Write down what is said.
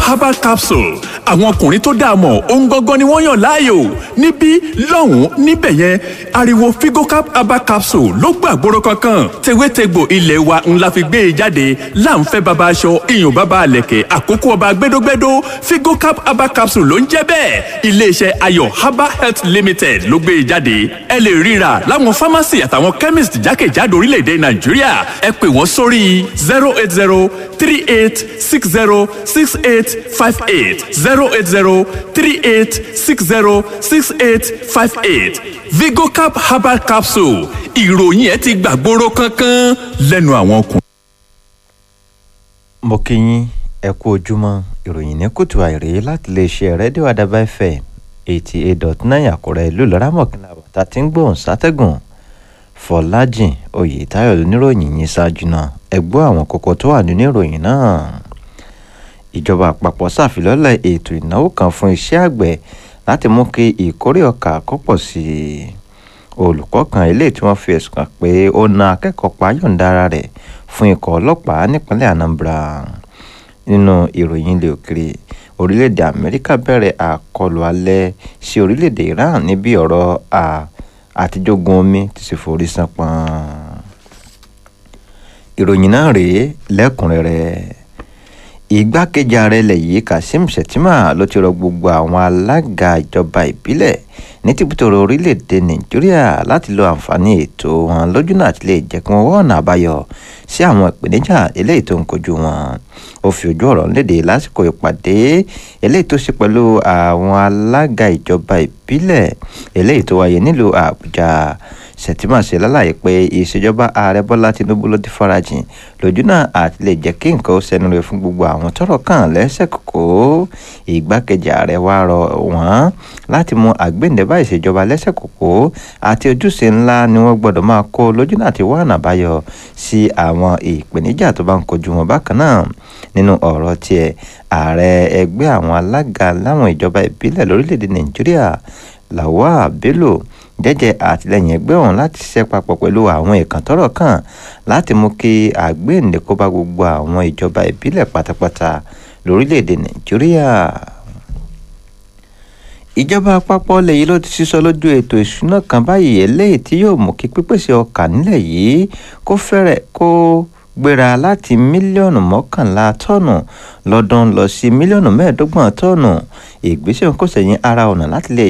herbal capsule àwọn ọkùnrin tó dáa mọ̀ ohun gangan ni wọ́n yàn láàyò níbí lọ́hùn-ún níbẹ̀ yẹn ariwo figocap herbal capsule ló gbàgbóró kankan tewétegbò ilé wa ńlá fi gbé e jáde láǹfẹ́ baba aṣọ iyùn baba àlẹ̀kẹ̀ àkókò ọba gbẹdógbẹdó figocap herbal capsule ló ń jẹ́ bẹ́ẹ̀ iléeṣẹ́ ayọ̀ herbal health limited ló gbé e jáde ẹ lè ríra láwọn pharmacy àtàwọn chemist jákèjádò orílẹ̀-èdè nàìjíríà ẹ pè wọ́n sórí zero eight zero three eight six zero six eight five eight zero eight zero three eight six zero six eight five eight vigocap herbal capsule ìròyìn ẹ ti gbàgbóró kankan lẹ́nu àwọn ọkùnrin. mo kí yín ẹ kú ojúmọ́ ìròyìn ní kùtù àìrè láti iléeṣẹ́ rédíò àdàbà fm eighty eight dot nine àkúrẹ́ ìlú ìlọ́rámọ̀kìnlá àbọ̀tá tí ń gbóhùn sátẹ́gùn fọlájìn oyètáyọ̀ oníròyìn yìí ṣáájú náà ẹ gbọ́ àwọn kókó tó wà nínú ìròyìn náà ìjọba àpapọ̀ ṣàfilọ́lẹ̀ ètò ìnáwó kan fún iṣẹ́ àgbẹ̀ láti mú kí ìkórè ọkà kó pọ̀ sí i olùkọ́ kan eléyìí tí wọ́n fi ẹ̀sùn kàn pé ó na akẹ́kọ̀ọ́ pa yọ̀ǹda ara rẹ̀ fún ikọ̀ ọlọ́pàá nípínlẹ̀ anambra nínú ìròyìn ilé òkèrè orílẹ̀-èdè amẹ́ríkà bẹ̀rẹ̀ àkọlù alẹ́ sí orílẹ̀-èdè iran níbi ọ̀rọ̀ àtijógun omi ti sì forí sanpọ́n ìròyìn náà rèé lẹ́kùnrẹ́rẹ́ igbákejì ààrẹ ilẹ̀ yìí kazeem shettima ló ti rọ gbogbo àwọn alága ìjọba ìbílẹ̀ ní tìbútòrò orílẹ̀-èdè nàìjíríà láti lo àǹfààní ètò wọn lójúnà àti lè jẹ́ kí wọ́n wá ọ̀nà àbáyọ sí àwọn ìpèníjà eléyìí tó ń kojú wọn ó fi ojú ọ̀rọ̀ léde lásìkò ìpàdé eléyìí tó ṣe pẹ̀lú àwọn alága ìjọba ìbílẹ̀ eléyìí tó wáyé nílùú àbújá sẹ̀tìmọ̀ ṣe lálàyé pé ìṣèjọba ààrẹ bọ́lá tinubu ló ti farajìn lójúnà àti lè jẹ́ kí nǹkan ó ṣẹnu rẹ̀ fún gbogbo àwọn tọ́rọ̀ kàn lẹ́sẹ̀ kókó ìgbákejì ààrẹ wa rọ wọ́n láti mú àgbéǹdẹ́bà ìṣèjọba lẹ́sẹ̀ kókó àti ojúṣe ńlá ni wọ́n gbọ́dọ̀ máa kó lójúnà àti wá ọ̀nà àbáyọ sí àwọn ìpèníjà tó bá ń kojú wọn bákan náà nínú ọ̀rọ̀ tiẹ̀ ààrẹ ẹgbẹ́ àwọn alága láwọn ìjọba ìbílẹ̀ lórílẹ̀‐èdè nàìjíríà lawal bello jẹ́jẹ́ àtìlẹ́yìn ẹgbẹ́ ọ̀hún láti ṣiṣẹ́ papọ̀ pẹ̀lú àwọn ìkàn tọ́rọ̀ kàn láti mú kí àgbéǹde kó bá gbogbo àwọn ìjọba ìbílẹ̀ pátápátá lórílẹ̀‐èdè nàìjíríà. ìjọba àpapọ̀ ilẹ̀ yìí ló ti sísọ lójú ètò ìṣúná kan báyìí eléyìí tí yóò mú kí pípèsè ọkà nílẹ̀ yìí kó fẹ́rẹ̀ kó gbéra láti mílíọ̀nù mọ́kànlá tọ́ọ̀nù lọ́dún lọ sí mílíọ̀nù mẹ́ẹ̀ẹ́dọ́gbọ̀n tọ́ọ̀nù ìgbésẹ̀ kò sẹ́yìn ara ọ̀nà láti lè